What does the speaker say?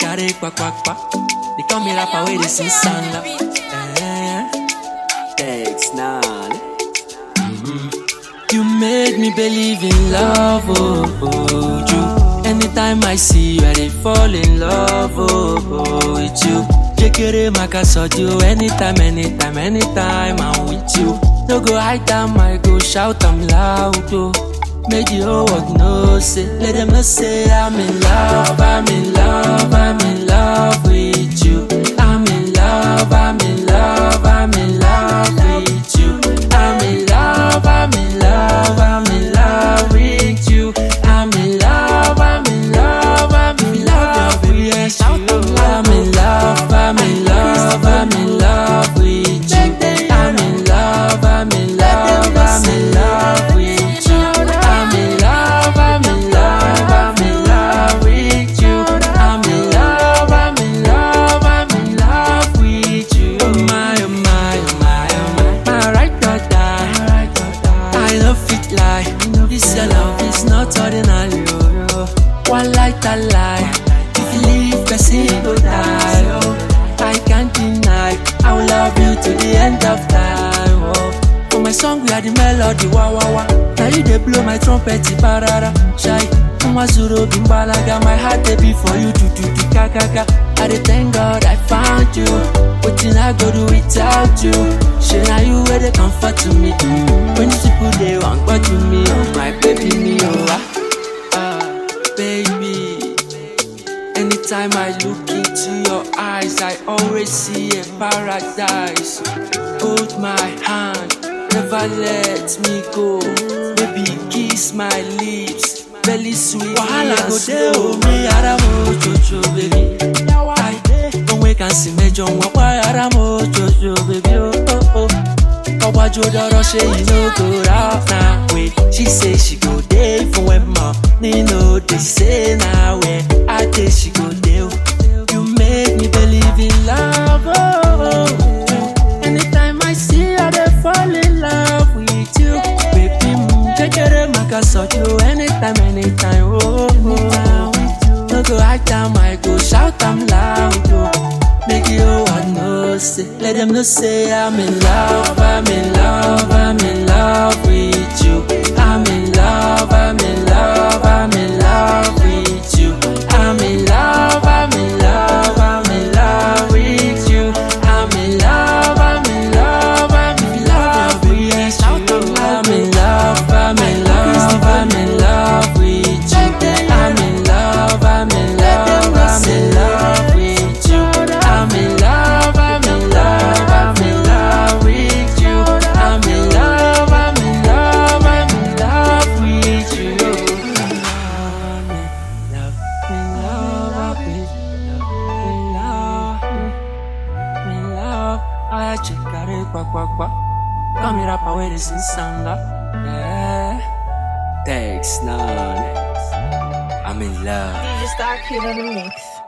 carry kwa kwa kwa. They call me rapper where they sing sanga. Eh. Text now. You made me believe in love, oh, oh, you. Anytime I see you, I dey fall in love, oh, oh, with you. Jekere maka soju, anytime, anytime, anytime I'm with you. No go hide am, I go shout am loud, oh. Make the whole world know, say, let them know say I'm in love, I'm in love, I'm in love with you. I'm in love, I'm in love, I'm in love with you. I'm in love, I'm in love, I'm in love with you. I'm in love, I'm in love, I'm in love with you. I'm in love, I'm in love, I'm in love with you. I'm in love, I'm in love, I'm in love with you. I'm in love, I'm in love, I'm in love with you. I'm in love, I'm in love, I'm in love with you. Oh my, oh my, oh my, oh my. My right or die. I love fit lie. This your love is not ordinary. Oh, oh. One light a lie. If you leave, person go die. Oh, I can't deny. I will love you to the end of time. Oh, for my song we are the melody. Wah wah wah. Now you dey blow my trumpet, parara. Shy. Mwazuro bimbalaga. My heart dey beat for you. Do do do ka ka ka. I dey thank God I found you. Wetin I go do without you? Shey na you wey dey comfort to me. Mm. When these people dey wan to me, oh my baby me, oh ah, ah, baby. Anytime I look into your eyes, I always see a paradise. Hold my hand, never let me go. Baby, kiss my lips, belly sweet. Wahala go dey o me ara mo jojo, baby. I onwe kan si mẹjọ wọn pa ara mo jojo, baby. Oh, oh, oh. Ọgbàjọ dọ̀rọ̀ ṣe yìí no go rough na way. She say she go dey fún wẹ̀ mọ̀ nínú dey say na wẹ̀ á dé she go dey o. You make me believe in love. Oh, oh. Anytime I see you, I dey fall in love with you. Baby, mm, kékeré màkà sọ̀jú anytime, anytime. Oh, oh. No go hide am, I go shout am loud. Oh. Make you all know, say, let them know, say I'm in love, I'm in love, I'm in love with you. I'm in love, I'm in love, I'm in love with you. I'm in love, I'm in love, I'm in love with you. I'm in love, I'm in love, I'm in love with you. I'm in love, I'm in love, I'm in love with you. I'm in love, I'm in love, I'm in love with you. I'm in love, I'm in love, I'm in love with you. I'm in love, I'm in love, I'm in love with you. I'm in love, in love with love, in love, in love. I check out it, kwa kwa kwa. Come here, up away this in sanga. Yeah. Text now. I'm in love. DJ Star Kid on the mix.